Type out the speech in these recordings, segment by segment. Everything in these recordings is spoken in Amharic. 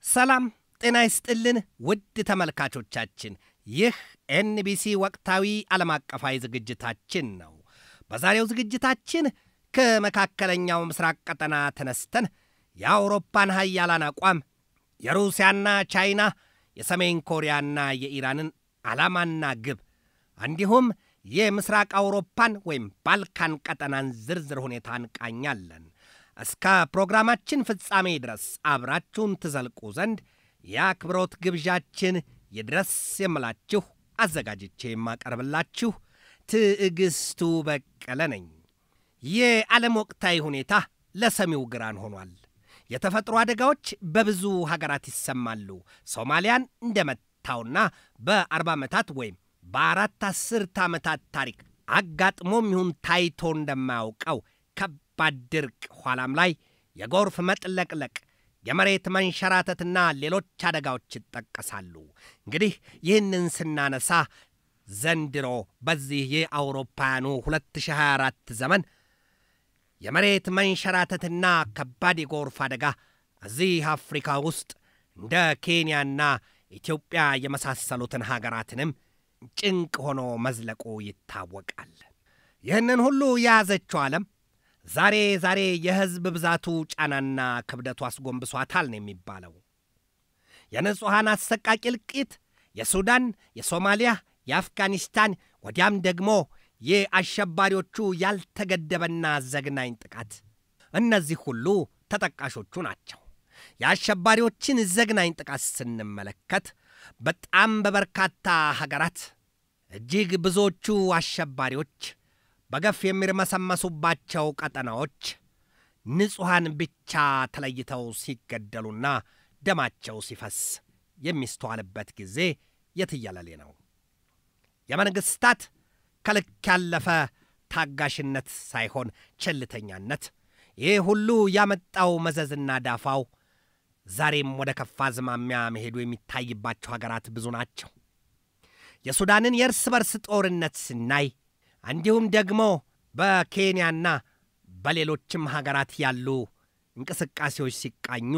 ሰላም ጤና ይስጥልን ውድ ተመልካቾቻችን፣ ይህ ኤንቢሲ ወቅታዊ ዓለም አቀፋዊ ዝግጅታችን ነው። በዛሬው ዝግጅታችን ከመካከለኛው ምስራቅ ቀጠና ተነስተን የአውሮፓን ሀያላን አቋም፣ የሩሲያና ቻይና፣ የሰሜን ኮሪያና የኢራንን ዓላማና ግብ እንዲሁም የምስራቅ አውሮፓን ወይም ባልካን ቀጠናን ዝርዝር ሁኔታ እንቃኛለን። እስከ ፕሮግራማችን ፍጻሜ ድረስ አብራችሁን ትዘልቁ ዘንድ የአክብሮት ግብዣችን ይድረስ የምላችሁ አዘጋጅቼ የማቀርብላችሁ ትዕግስቱ በቀለ ነኝ። የዓለም ወቅታዊ ሁኔታ ለሰሚው ግራን ሆኗል። የተፈጥሮ አደጋዎች በብዙ ሀገራት ይሰማሉ። ሶማሊያን እንደመታውና በአርባ ዓመታት ወይም በአራት አስርት ዓመታት ታሪክ አጋጥሞም ይሁን ታይቶ እንደማያውቀው ከባድ ድርቅ፣ ኋላም ላይ የጎርፍ መጥለቅለቅ፣ የመሬት መንሸራተትና ሌሎች አደጋዎች ይጠቀሳሉ። እንግዲህ ይህንን ስናነሳ ዘንድሮ በዚህ የአውሮፓውያኑ 2024 ዘመን የመሬት መንሸራተትና ከባድ የጎርፍ አደጋ እዚህ አፍሪካ ውስጥ እንደ ኬንያና ኢትዮጵያ የመሳሰሉትን ሀገራትንም ጭንቅ ሆኖ መዝለቁ ይታወቃል። ይህንን ሁሉ የያዘችው ዓለም ዛሬ ዛሬ የሕዝብ ብዛቱ ጫናና ክብደቱ አስጎንብሷታል ነው የሚባለው። የንጹሐን አሰቃቂ እልቂት፣ የሱዳን፣ የሶማሊያ፣ የአፍጋኒስታን ወዲያም ደግሞ የአሸባሪዎቹ ያልተገደበና ዘግናኝ ጥቃት፣ እነዚህ ሁሉ ተጠቃሾቹ ናቸው። የአሸባሪዎችን ዘግናኝ ጥቃት ስንመለከት በጣም በበርካታ ሀገራት እጅግ ብዙዎቹ አሸባሪዎች በገፍ የሚርመሰመሱባቸው ቀጠናዎች ንጹሐን ብቻ ተለይተው ሲገደሉና ደማቸው ሲፈስ የሚስተዋልበት ጊዜ የትየለሌ ነው። የመንግሥታት ከልክ ያለፈ ታጋሽነት ሳይሆን ቸልተኛነት፣ ይህ ሁሉ ያመጣው መዘዝና ዳፋው ዛሬም ወደ ከፋ አዝማሚያ መሄዱ የሚታይባቸው ሀገራት ብዙ ናቸው። የሱዳንን የእርስ በርስ ጦርነት ስናይ እንዲሁም ደግሞ በኬንያና በሌሎችም ሀገራት ያሉ እንቅስቃሴዎች ሲቃኙ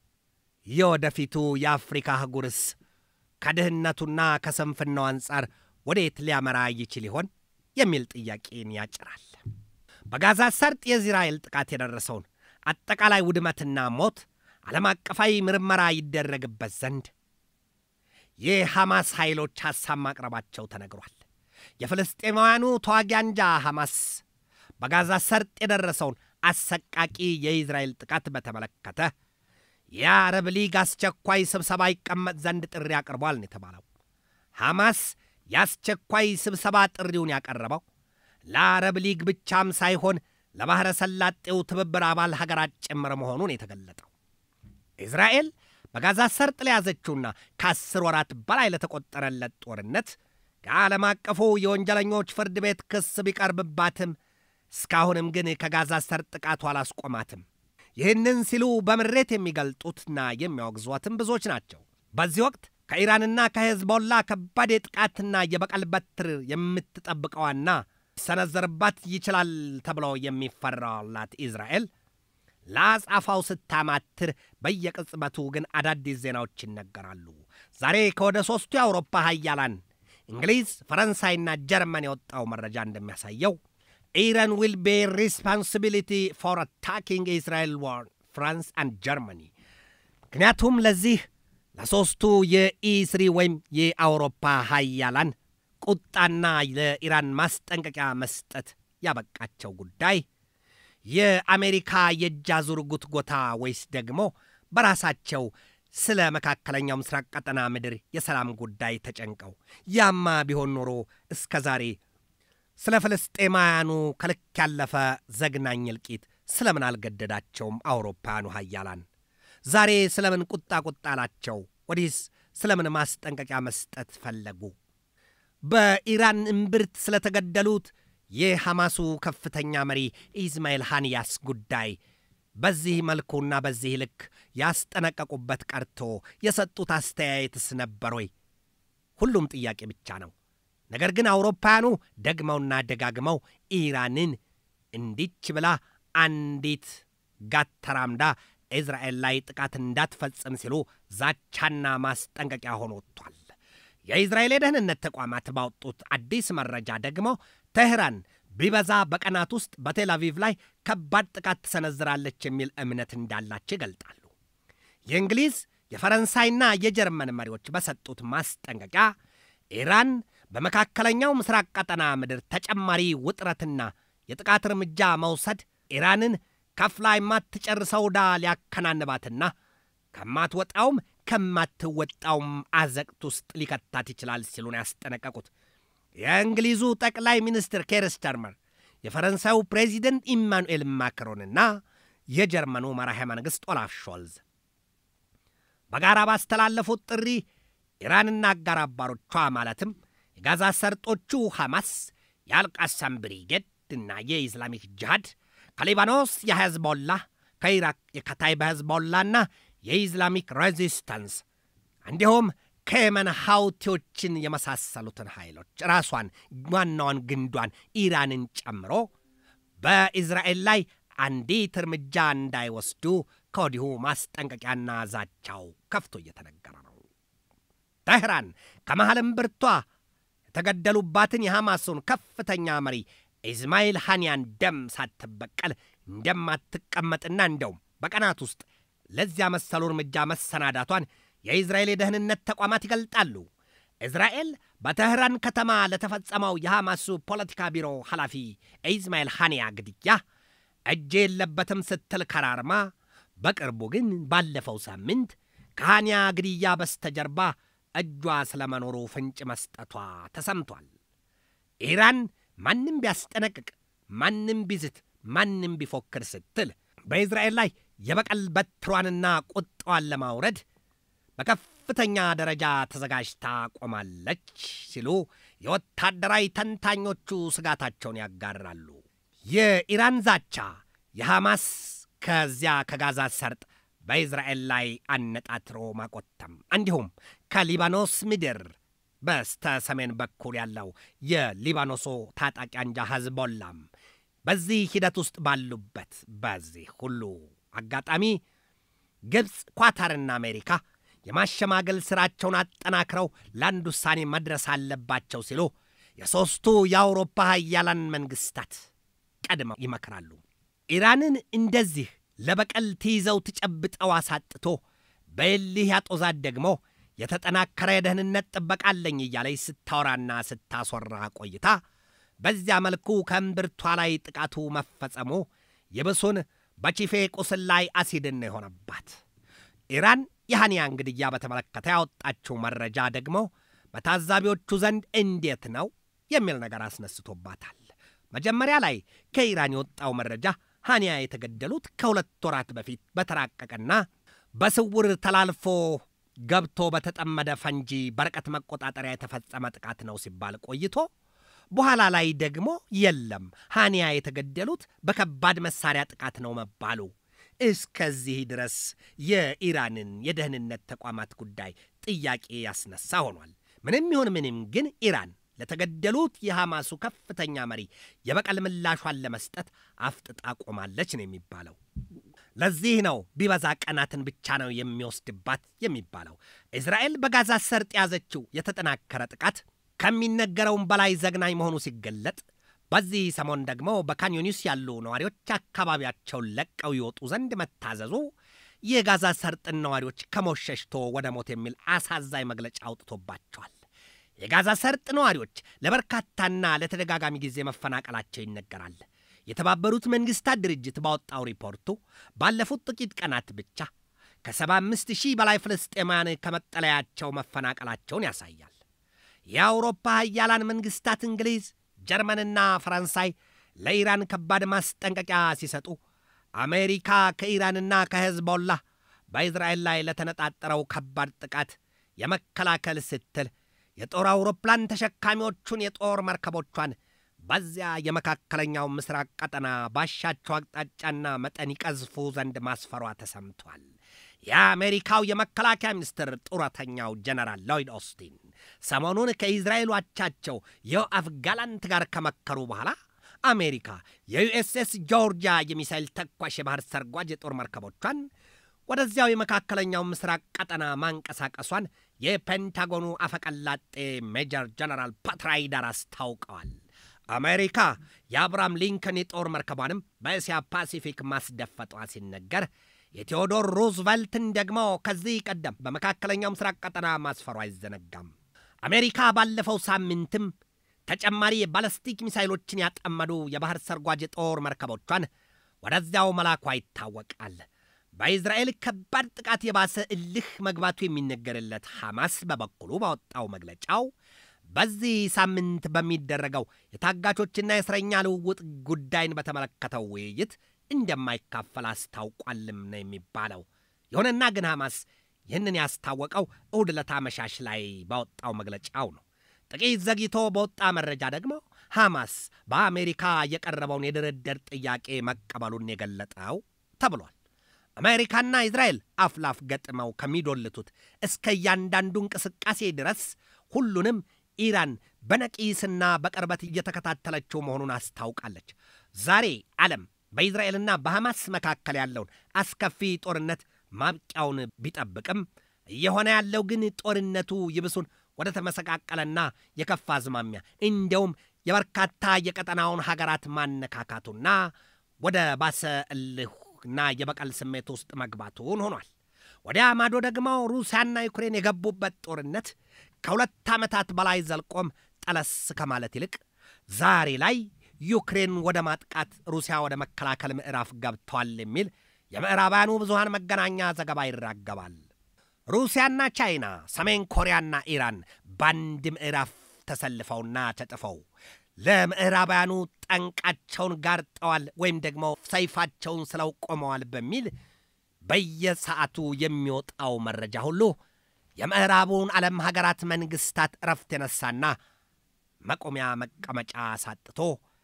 የወደፊቱ የአፍሪካ አህጉርስ ከድህነቱና ከስንፍናው አንጻር ወዴት ሊያመራ ይችል ይሆን የሚል ጥያቄን ያጭራል። በጋዛ ሰርጥ የእስራኤል ጥቃት የደረሰውን አጠቃላይ ውድመትና ሞት ዓለም አቀፋዊ ምርመራ ይደረግበት ዘንድ የሐማስ ኃይሎች ሐሳብ ማቅረባቸው ተነግሯል። የፍልስጤማውያኑ ተዋጊ አንጃ ሐማስ በጋዛ ሰርጥ የደረሰውን አሰቃቂ የኢዝራኤል ጥቃት በተመለከተ የአረብ ሊግ አስቸኳይ ስብሰባ ይቀመጥ ዘንድ ጥሪ አቅርቧል ነው የተባለው። ሐማስ የአስቸኳይ ስብሰባ ጥሪውን ያቀረበው ለአረብ ሊግ ብቻም ሳይሆን ለባሕረ ሰላጤው ትብብር አባል ሀገራት ጭምር መሆኑን የተገለጠው እስራኤል በጋዛ ሰርጥ ለያዘችውና ከአስር ወራት በላይ ለተቆጠረለት ጦርነት ከዓለም አቀፉ የወንጀለኞች ፍርድ ቤት ክስ ቢቀርብባትም እስካሁንም ግን ከጋዛ ሰርጥ ጥቃቱ አላስቆማትም። ይህንን ሲሉ በምሬት የሚገልጡትና የሚያወግዟትም ብዙዎች ናቸው። በዚህ ወቅት ከኢራንና ከሄዝቦላ ከባድ የጥቃትና የበቀል በትር የምትጠብቀዋና ሊሰነዘርባት ይችላል ተብሎ የሚፈራላት ኢዝራኤል ለአጻፋው ስታማትር በየቅጽበቱ ግን አዳዲስ ዜናዎች ይነገራሉ። ዛሬ ከወደ ሦስቱ የአውሮፓ ሀያላን እንግሊዝ፣ ፈረንሳይና ጀርመን የወጣው መረጃ እንደሚያሳየው ኢራን ዊል ቤ ሪስፖንሲቢሊቲ ፎር አታኪንግ ኢስራኤል ዋር ፍራንስ አንድ ጀርመኒ። ምክንያቱም ለዚህ ለሦስቱ የኢስሪ ወይም የአውሮፓ ሀያላን ቁጣና ለኢራን ማስጠንቀቂያ መስጠት ያበቃቸው ጉዳይ የአሜሪካ የእጅ አዙር ጉትጎታ ወይስ ደግሞ በራሳቸው ስለ መካከለኛው ምስራቅ ቀጠና ምድር የሰላም ጉዳይ ተጨንቀው ያማ ቢሆን ኖሮ እስከ ዛሬ ስለ ፍልስጤማውያኑ ከልክ ያለፈ ዘግናኝ እልቂት ስለምን አልገደዳቸውም? አውሮፓውያኑ ሀያላን ዛሬ ስለምን ቁጣ ቁጣ አላቸው? ወዲህስ ስለምን ማስጠንቀቂያ መስጠት ፈለጉ? በኢራን እምብርት ስለተገደሉት የሐማሱ ከፍተኛ መሪ ኢስማኤል ሃንያስ ጉዳይ በዚህ መልኩና በዚህ ልክ ያስጠነቀቁበት ቀርቶ የሰጡት አስተያየትስ ነበር ወይ? ሁሉም ጥያቄ ብቻ ነው። ነገር ግን አውሮፓውያኑ ደግመውና ደጋግመው ኢራንን እንዲች ብላ አንዲት ጋት ተራምዳ እስራኤል ላይ ጥቃት እንዳትፈጽም ሲሉ ዛቻና ማስጠንቀቂያ ሆኖ ወጥቷል። የእስራኤል የደህንነት ተቋማት ባወጡት አዲስ መረጃ ደግሞ ቴህራን ቢበዛ በቀናት ውስጥ በቴል አቪቭ ላይ ከባድ ጥቃት ትሰነዝራለች የሚል እምነት እንዳላቸው ይገልጣሉ። የእንግሊዝ የፈረንሳይና የጀርመን መሪዎች በሰጡት ማስጠንቀቂያ ኢራን በመካከለኛው ምስራቅ ቀጠና ምድር ተጨማሪ ውጥረትና የጥቃት እርምጃ መውሰድ ኢራንን ከፍላ የማትጨርሰው ዕዳ ሊያከናንባትና ከማትወጣውም ከማትወጣውም አዘቅት ውስጥ ሊከታት ይችላል ሲሉ ነው ያስጠነቀቁት። የእንግሊዙ ጠቅላይ ሚኒስትር ኬር ስታርመር፣ የፈረንሳዩ ፕሬዚደንት ኢማኑኤል ማክሮንና የጀርመኑ መራሄ መንግሥት ኦላፍ ሾልዝ በጋራ ባስተላለፉት ጥሪ ኢራንና አጋር አባሮቿ ማለትም የጋዛ ሰርጦቹ ሐማስ፣ የአልቃሳም ብሪጌድ እና የኢስላሚክ ጅሃድ ከሊባኖስ የሕዝቦላ ከኢራቅ የከታይባ ሕዝቦላና የኢስላሚክ ሬዚስታንስ እንዲሁም ከየመን ሐውቲዎችን የመሳሰሉትን ኃይሎች ራሷን ዋናዋን ግንዷን ኢራንን ጨምሮ በኢዝራኤል ላይ አንዲት እርምጃ እንዳይወስዱ ከወዲሁ ማስጠንቀቂያና ዛቻው ከፍቶ እየተነገረ ነው። ተህራን ከመሐልም ብርቷ የተገደሉባትን የሐማሱን ከፍተኛ መሪ ኢስማኤል ሐንያን ደም ሳትበቀል እንደማትቀመጥና እንደውም በቀናት ውስጥ ለዚያ መሰሉ እርምጃ መሰናዳቷን የኢዝራኤል የደህንነት ተቋማት ይገልጣሉ። እስራኤል በተህራን ከተማ ለተፈጸመው የሐማሱ ፖለቲካ ቢሮ ኃላፊ ኢስማኤል ሐንያ ግድያ እጅ የለበትም ስትል ከራርማ፣ በቅርቡ ግን ባለፈው ሳምንት ከሐንያ ግድያ በስተጀርባ እጇ ስለመኖሩ ፍንጭ መስጠቷ ተሰምቷል። ኢራን ማንም ቢያስጠነቅቅ፣ ማንም ቢዝት፣ ማንም ቢፎክር ስትል በኢዝራኤል ላይ የበቀል በትሯንና ቁጣዋን ለማውረድ በከፍተኛ ደረጃ ተዘጋጅታ ቆማለች ሲሉ የወታደራዊ ተንታኞቹ ስጋታቸውን ያጋራሉ። የኢራን ዛቻ የሐማስ ከዚያ ከጋዛ ሰርጥ በኢዝራኤል ላይ አነጣትሮ ማቆተም እንዲሁም ከሊባኖስ ምድር በስተ ሰሜን በኩል ያለው የሊባኖሱ ታጣቂ አንጃ ሐዝቦላም በዚህ ሂደት ውስጥ ባሉበት በዚህ ሁሉ አጋጣሚ ግብፅ፣ ኳታርና አሜሪካ የማሸማገል ሥራቸውን አጠናክረው ለአንድ ውሳኔ መድረስ አለባቸው ሲሉ የሦስቱ የአውሮፓ ሀያላን መንግሥታት ቀድመው ይመክራሉ። ኢራንን እንደዚህ ለበቀል ትይዘው ትጨብጠው አሳጥቶ በእልህ ያጦዛት ደግሞ የተጠናከረ የደህንነት ጥበቃ አለኝ እያለች ስታወራና ስታስወራ ቆይታ በዚያ መልኩ ከእምብርቷ ላይ ጥቃቱ መፈጸሙ ይብሱን በቺፌ ቁስል ላይ አሲድን ነው የሆነባት። ኢራን የሐንያን ግድያ በተመለከተ ያወጣችው መረጃ ደግሞ በታዛቢዎቹ ዘንድ እንዴት ነው የሚል ነገር አስነስቶባታል። መጀመሪያ ላይ ከኢራን የወጣው መረጃ ሐንያ የተገደሉት ከሁለት ወራት በፊት በተራቀቀና በስውር ተላልፎ ገብቶ በተጠመደ ፈንጂ በርቀት መቆጣጠሪያ የተፈጸመ ጥቃት ነው ሲባል ቆይቶ በኋላ ላይ ደግሞ የለም ሐንያ የተገደሉት በከባድ መሳሪያ ጥቃት ነው መባሉ እስከዚህ ድረስ የኢራንን የደህንነት ተቋማት ጉዳይ ጥያቄ ያስነሳ ሆኗል። ምንም ይሁን ምንም ግን ኢራን ለተገደሉት የሐማሱ ከፍተኛ መሪ የበቀል ምላሿን ለመስጠት አፍጥጣ ቆማለች ነው የሚባለው። ለዚህ ነው ቢበዛ ቀናትን ብቻ ነው የሚወስድባት የሚባለው። እስራኤል በጋዛ ሰርጥ የያዘችው የተጠናከረ ጥቃት ከሚነገረውም በላይ ዘግናኝ መሆኑ ሲገለጥ በዚህ ሰሞን ደግሞ በካንዮኒስ ያሉ ነዋሪዎች አካባቢያቸውን ለቀው ይወጡ ዘንድ መታዘዙ የጋዛ ሰርጥን ነዋሪዎች ከሞት ሸሽቶ ወደ ሞት የሚል አሳዛኝ መግለጫ አውጥቶባቸዋል። የጋዛ ሰርጥ ነዋሪዎች ለበርካታና ለተደጋጋሚ ጊዜ መፈናቀላቸው ይነገራል። የተባበሩት መንግሥታት ድርጅት ባወጣው ሪፖርቱ ባለፉት ጥቂት ቀናት ብቻ ከ75 ሺህ በላይ ፍልስጤማውያን ከመጠለያቸው መፈናቀላቸውን ያሳያል። የአውሮፓ ሀያላን መንግሥታት እንግሊዝ፣ ጀርመንና ፈረንሳይ ለኢራን ከባድ ማስጠንቀቂያ ሲሰጡ አሜሪካ ከኢራንና ከሄዝቦላ በእስራኤል ላይ ለተነጣጠረው ከባድ ጥቃት የመከላከል ስትል የጦር አውሮፕላን ተሸካሚዎቹን የጦር መርከቦቿን በዚያ የመካከለኛው ምስራቅ ቀጠና ባሻቸው አቅጣጫና መጠን ይቀዝፉ ዘንድ ማስፈሯ ተሰምቷል። የአሜሪካው የመከላከያ ሚኒስትር ጡረተኛው ጀነራል ሎይድ ኦስቲን ሰሞኑን ከኢዝራኤሉ አቻቸው ዮአፍ ጋላንት ጋር ከመከሩ በኋላ አሜሪካ የዩኤስኤስ ጆርጂያ የሚሳይል ተኳሽ የባህር ሰርጓጅ የጦር መርከቦቿን ወደዚያው የመካከለኛው ምስራቅ ቀጠና ማንቀሳቀሷን የፔንታጎኑ አፈቀላጤ ሜጀር ጀነራል pat ራይደር አስታውቀዋል። አሜሪካ የአብርሃም ሊንከን የጦር መርከቧንም በእስያ ፓሲፊክ ማስደፈጧ ሲነገር የቴዎዶር ሩዝቨልትን ደግሞ ከዚህ ቀደም በመካከለኛው ምስራቅ ቀጠና ማስፈሩ አይዘነጋም። አሜሪካ ባለፈው ሳምንትም ተጨማሪ የባለስቲክ ሚሳይሎችን ያጠመዱ የባህር ሰርጓጅ የጦር መርከቦቿን ወደዚያው መላኳ ይታወቃል። በኢዝራኤል ከባድ ጥቃት የባሰ እልህ መግባቱ የሚነገርለት ሐማስ በበኩሉ ባወጣው መግለጫው በዚህ ሳምንት በሚደረገው የታጋቾችና የእስረኛ ልውውጥ ጉዳይን በተመለከተው ውይይት እንደማይካፈል አስታውቋልም ነው የሚባለው። ይሁንና ግን ሐማስ ይህንን ያስታወቀው እሁድ ዕለት አመሻሽ ላይ ባወጣው መግለጫው ነው። ጥቂት ዘግይቶ በወጣ መረጃ ደግሞ ሐማስ በአሜሪካ የቀረበውን የድርድር ጥያቄ መቀበሉን የገለጠው ተብሏል። አሜሪካና እስራኤል አፍላፍ ገጥመው ከሚዶልቱት እስከ እያንዳንዱ እንቅስቃሴ ድረስ ሁሉንም ኢራን በነቂስና በቅርበት እየተከታተለችው መሆኑን አስታውቃለች። ዛሬ ዓለም በኢዝራኤልና በሐማስ መካከል ያለውን አስከፊ ጦርነት ማብቂያውን ቢጠብቅም እየሆነ ያለው ግን ጦርነቱ ይብሱን ወደ ተመሰቃቀለና የከፋ አዝማሚያ እንዲያውም የበርካታ የቀጠናውን ሀገራት ማነካካቱና ወደ ባሰ እልህና የበቀል ስሜት ውስጥ መግባቱን ሆኗል። ወዲያ ማዶ ደግሞ ሩሲያና ዩክሬን የገቡበት ጦርነት ከሁለት ዓመታት በላይ ዘልቆም ጠለስ ከማለት ይልቅ ዛሬ ላይ ዩክሬን ወደ ማጥቃት፣ ሩሲያ ወደ መከላከል ምዕራፍ ገብተዋል የሚል የምዕራባውያኑ ብዙሃን መገናኛ ዘገባ ይራገባል። ሩሲያና ቻይና፣ ሰሜን ኮሪያና ኢራን በአንድ ምዕራፍ ተሰልፈውና ተጥፈው ለምዕራባውያኑ ጠንቃቸውን ጋርጠዋል ወይም ደግሞ ሰይፋቸውን ስለው ቆመዋል በሚል በየሰዓቱ የሚወጣው መረጃ ሁሉ የምዕራቡን ዓለም ሀገራት መንግሥታት እረፍት የነሳና መቆሚያ መቀመጫ አሳጥቶ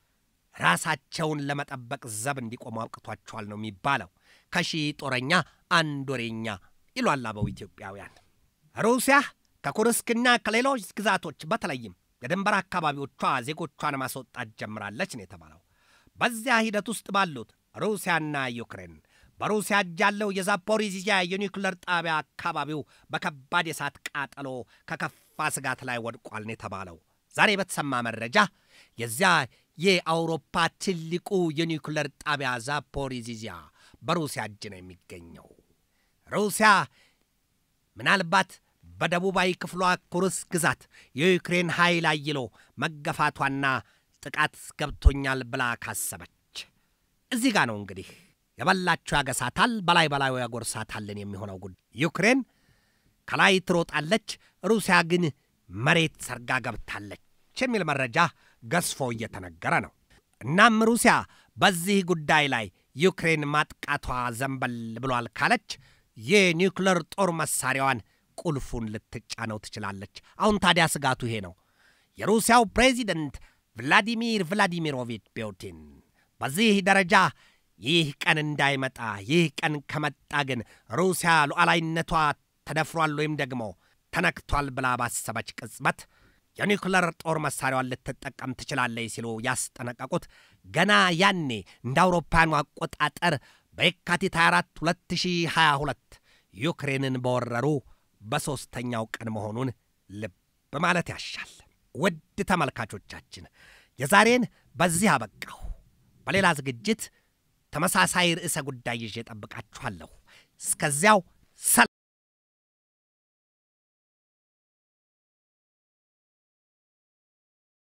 ራሳቸውን ለመጠበቅ ዘብ እንዲቆሙ አብቅቷቸዋል ነው የሚባለው። ከሺህ ጦረኛ አንድ ወሬኛ ይሏል አበው ኢትዮጵያውያን። ሩሲያ ከኩርስክና ከሌሎች ግዛቶች በተለይም የድንበር አካባቢዎቿ ዜጎቿን ማስወጣት ጀምራለች ነው የተባለው። በዚያ ሂደት ውስጥ ባሉት ሩሲያና ዩክሬን በሩሲያ እጅ ያለው የዛፖሪዚያ የኒውክለር ጣቢያ አካባቢው በከባድ የእሳት ቃጠሎ ከከፋ ስጋት ላይ ወድቋል ነው የተባለው። ዛሬ በተሰማ መረጃ የዚያ የአውሮፓ ትልቁ የኒውክለር ጣቢያ ዛፖሪዚያ በሩሲያ እጅ ነው የሚገኘው። ሩሲያ ምናልባት በደቡባዊ ክፍሏ ኩርስ ግዛት የዩክሬን ኃይል አይሎ መገፋቷና ጥቃት ገብቶኛል ብላ ካሰበች እዚህ ጋ ነው እንግዲህ የበላቸው ያገሳታል፣ በላይ በላዩ ያጎርሳታልን የሚሆነው ጉዳይ። ዩክሬን ከላይ ትሮጣለች፣ ሩሲያ ግን መሬት ሰርጋ ገብታለች የሚል መረጃ ገዝፎ እየተነገረ ነው። እናም ሩሲያ በዚህ ጉዳይ ላይ ዩክሬን ማጥቃቷ ዘንበል ብሏል ካለች የኒውክለር ጦር መሳሪያዋን ቁልፉን ልትጫነው ትችላለች። አሁን ታዲያ ስጋቱ ይሄ ነው። የሩሲያው ፕሬዚደንት ቭላዲሚር ቭላዲሚሮቪች ፑቲን በዚህ ደረጃ ይህ ቀን እንዳይመጣ፣ ይህ ቀን ከመጣ ግን ሩሲያ ሉዓላዊነቷ ተደፍሯል ወይም ደግሞ ተነክቷል ብላ ባሰበች ቅጽበት የኒውክለር ጦር መሳሪያዋን ልትጠቀም ትችላለች ሲሉ ያስጠነቀቁት ገና ያኔ እንደ አውሮፓውያኑ አቆጣጠር በየካቲት 24 2022 ዩክሬንን በወረሩ በሦስተኛው ቀን መሆኑን ልብ ማለት ያሻል። ውድ ተመልካቾቻችን የዛሬን በዚህ አበቃሁ። በሌላ ዝግጅት ተመሳሳይ ርዕሰ ጉዳይ ይዤ ጠብቃችኋለሁ። እስከዚያው